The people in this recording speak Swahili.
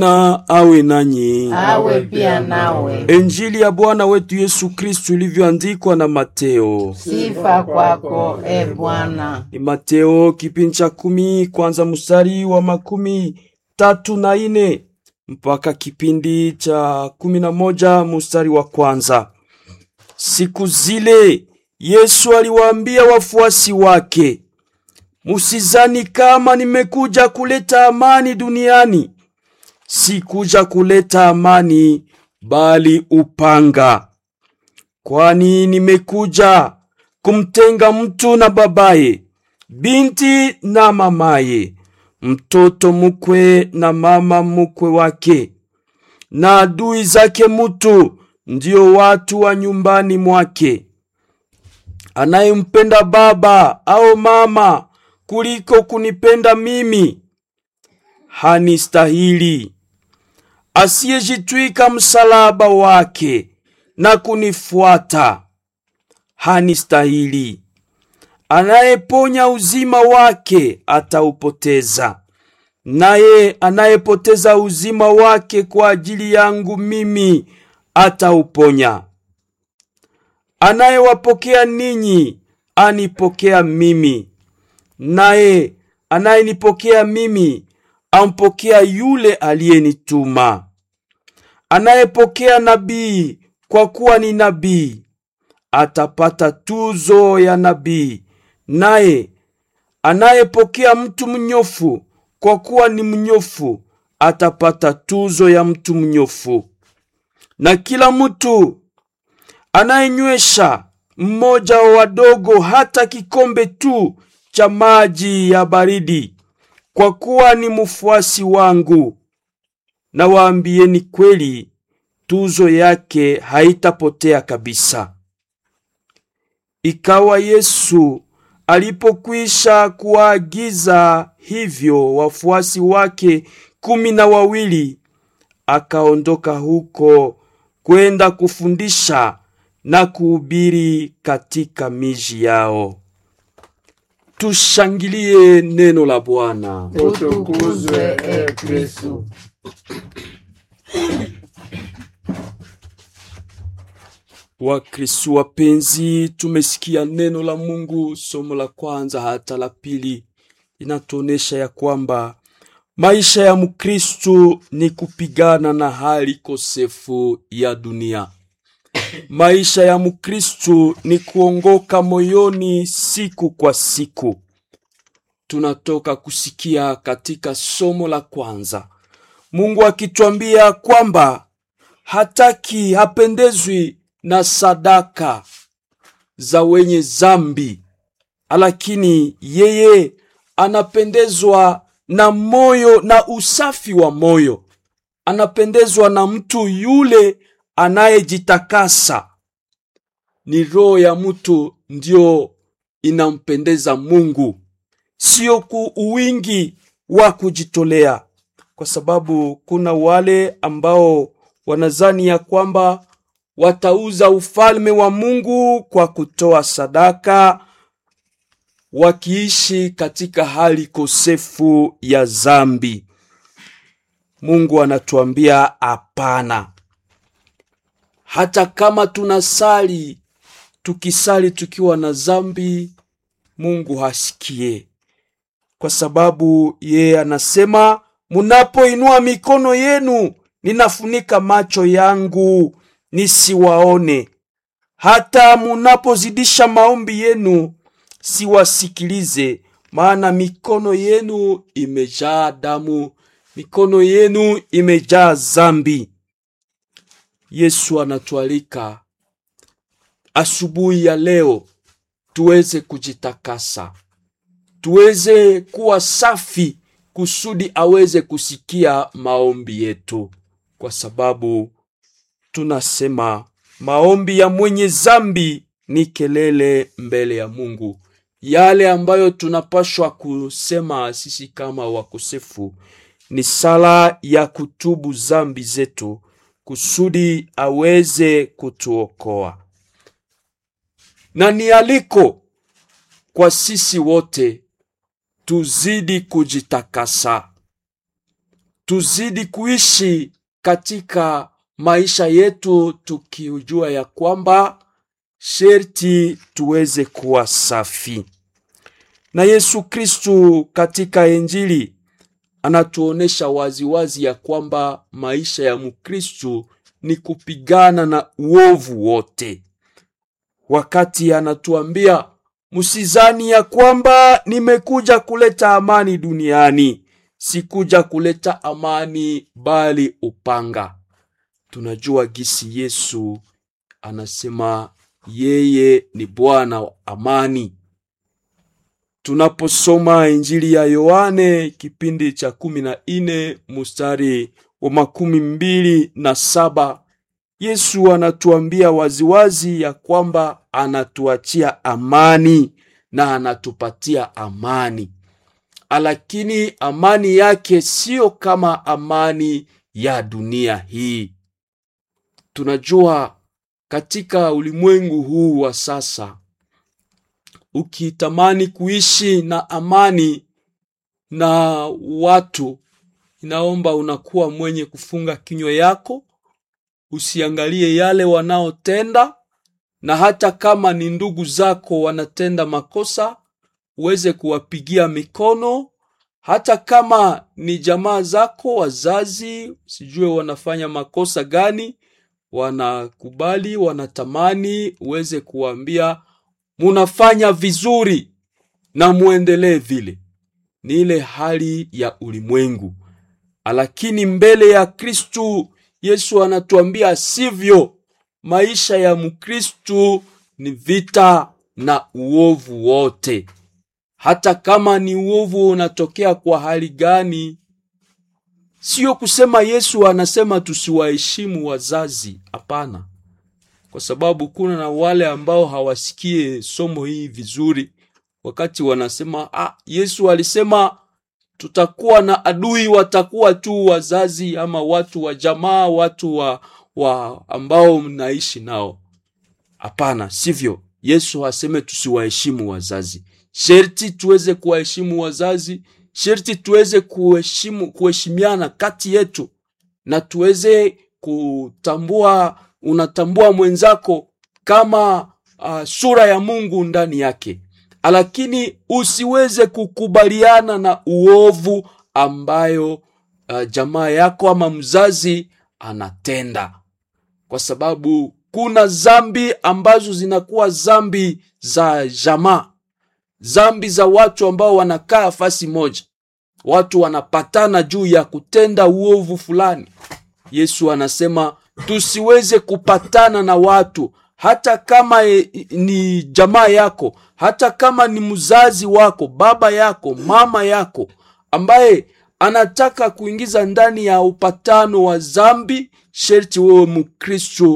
na awe nanyi. awe pia nawe. Injili ya Bwana wetu Yesu Kristu ilivyoandikwa na Mateo. Sifa kwako e Bwana. Ni Mateo kipindi cha kumi kwanza mstari wa makumi tatu na ine mpaka kipindi cha kumi na moja mstari wa kwanza. Siku zile Yesu aliwaambia wafuasi wake, musizani kama nimekuja kuleta amani duniani. Sikuja kuleta amani, bali upanga. Kwani nimekuja kumtenga mtu na babaye, binti na mamaye, mtoto mkwe na mama mkwe wake, na adui zake mutu, ndio watu wa nyumbani mwake. Anayempenda baba au mama kuliko kunipenda mimi hanistahili. Asiyejitwika msalaba wake na kunifuata hanistahili. Anayeponya uzima wake ataupoteza, naye anayepoteza uzima wake kwa ajili yangu mimi atauponya. Anayewapokea ninyi anipokea mimi, naye anayenipokea mimi ampokea yule aliyenituma. Anayepokea nabii kwa kuwa ni nabii atapata tuzo ya nabii, naye anayepokea mtu mnyofu kwa kuwa ni mnyofu atapata tuzo ya mtu mnyofu. Na kila mtu anayenywesha mmoja wa wadogo hata kikombe tu cha maji ya baridi, kwa kuwa ni mfuasi wangu, na waambieni kweli, tuzo yake haitapotea kabisa. Ikawa Yesu alipokwisha kuwaagiza hivyo wafuasi wake kumi na wawili, akaondoka huko kwenda kufundisha na kuhubiri katika miji yao. Tushangilie neno la Bwana. Utukuzwe e Kristu. Wakristu wapenzi, tumesikia neno la Mungu. Somo la kwanza hata la pili inatuonesha ya kwamba maisha ya Mkristu ni kupigana na hali kosefu ya dunia. Maisha ya Mkristu ni kuongoka moyoni siku kwa siku. Tunatoka kusikia katika somo la kwanza Mungu akitwambia kwamba hataki, hapendezwi na sadaka za wenye zambi, lakini yeye anapendezwa na moyo na usafi wa moyo. Anapendezwa na mtu yule anayejitakasa. Ni roho ya mtu ndio inampendeza Mungu, sio ku uwingi wa kujitolea, kwa sababu kuna wale ambao wanazani ya kwamba watauza ufalme wa Mungu kwa kutoa sadaka, wakiishi katika hali kosefu ya zambi. Mungu anatuambia hapana. Hata kama tunasali, tukisali tukiwa na zambi, Mungu hasikie, kwa sababu yeye anasema, munapoinua mikono yenu, ninafunika macho yangu nisiwaone. Hata munapozidisha maombi yenu, siwasikilize, maana mikono yenu imejaa damu, mikono yenu imejaa zambi. Yesu anatualika asubuhi ya leo tuweze kujitakasa, tuweze kuwa safi, kusudi aweze kusikia maombi yetu, kwa sababu tunasema maombi ya mwenye zambi ni kelele mbele ya Mungu. Yale ambayo tunapashwa kusema sisi kama wakosefu ni sala ya kutubu zambi zetu kusudi aweze kutuokoa, na ni aliko kwa sisi wote tuzidi kujitakasa, tuzidi kuishi katika maisha yetu tukijua ya kwamba sherti tuweze kuwa safi. Na Yesu Kristu katika Injili anatuonesha waziwazi ya kwamba maisha ya Mkristu ni kupigana na uovu wote, wakati anatuambia msizani ya kwamba nimekuja kuleta amani duniani, sikuja kuleta amani bali upanga. Tunajua gisi Yesu anasema yeye ni Bwana wa amani. Tunaposoma Injili ya Yohane kipindi cha kumi na nne mustari wa makumi mbili na saba Yesu anatuambia waziwazi ya kwamba anatuachia amani na anatupatia amani, lakini amani yake siyo kama amani ya dunia hii. Tunajua katika ulimwengu huu wa sasa, ukitamani kuishi na amani na watu, inaomba unakuwa mwenye kufunga kinywa yako, usiangalie yale wanaotenda, na hata kama ni ndugu zako wanatenda makosa, uweze kuwapigia mikono. Hata kama ni jamaa zako, wazazi, sijue wanafanya makosa gani, wanakubali, wanatamani uweze kuwaambia munafanya vizuri na muendelee vile. Ni ile hali ya ulimwengu, lakini mbele ya Kristu Yesu anatuambia sivyo. Maisha ya Mkristu ni vita na uovu wote, hata kama ni uovu unatokea kwa hali gani. Sio kusema Yesu anasema tusiwaheshimu wazazi, hapana, kwa sababu kuna na wale ambao hawasikie somo hii vizuri, wakati wanasema ah, Yesu alisema tutakuwa na adui, watakuwa tu wazazi ama watu wa jamaa, watu wa, wa ambao mnaishi nao. Hapana, sivyo. Yesu aseme tusiwaheshimu wazazi. Sherti tuweze kuwaheshimu wazazi, sherti tuweze kuheshimu kuheshimiana kati yetu, na tuweze kutambua, unatambua mwenzako kama uh, sura ya Mungu ndani yake lakini usiweze kukubaliana na uovu ambayo uh, jamaa yako ama mzazi anatenda, kwa sababu kuna zambi ambazo zinakuwa zambi za jamaa, zambi za watu ambao wanakaa fasi moja, watu wanapatana juu ya kutenda uovu fulani. Yesu anasema tusiweze kupatana na watu hata kama e, ni jamaa yako, hata kama ni mzazi wako, baba yako, mama yako, ambaye anataka kuingiza ndani ya upatano wa zambi, sherti wewe Mkristo